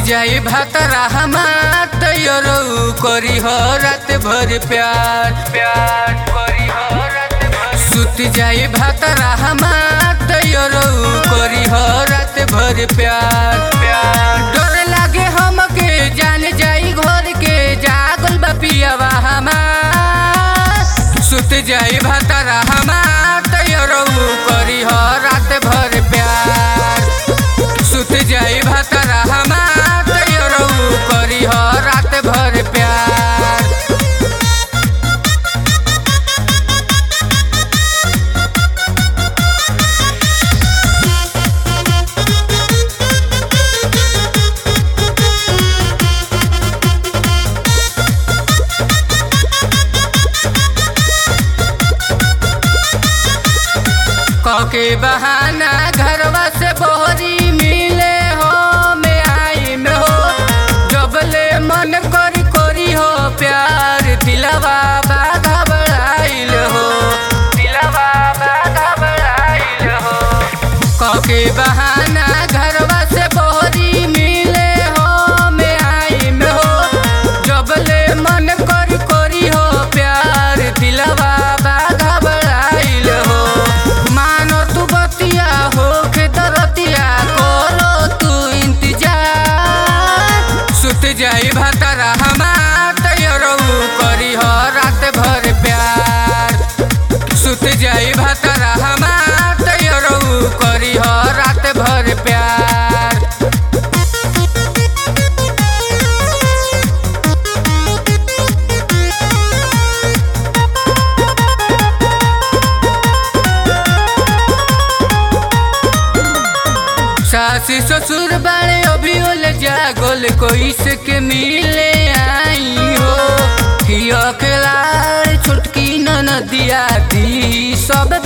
जाई भातरा हमार तैयारो करी हो रात भर प्यार प्यार करी हो रात भर सुत जाई भातरा हमार तैयारो करी हो रात भर प्यार प्यार डर लागे हमके जान जाई घर के जागल बा पियावा हमार सुत जाई भातरा हमार तैयारो करी हो रात भर प्यार सुत जाई भातरा हमार तैयारो करी हो रात भर प्यार कके बहाना घरवा से बोहरी मिले हो में आई में हो जबले मन करी करी हो प्यार दिलवा बाधा बढ़ाइल हो दिलवा बाधा बढ़ाइल हो कके बहाना घरवा से बोहरी मिले हो में आई में हो जबले मन करी करी हो प्यार दिलवा बाधा बढ़ाइल हो मानो तू बतिया हो के दरतिया करो तू इंतजार सुत जाई भातरा हमार तैयारो करी हो रात भर प्यार सुत जाई भातरा हमार तैयारो करी हो रात भर प्यार सासी ससुर बाड़े अभी ओल जागोल कोई से के मिले आई हो कि अकेला छुटकी न नदिया दी सब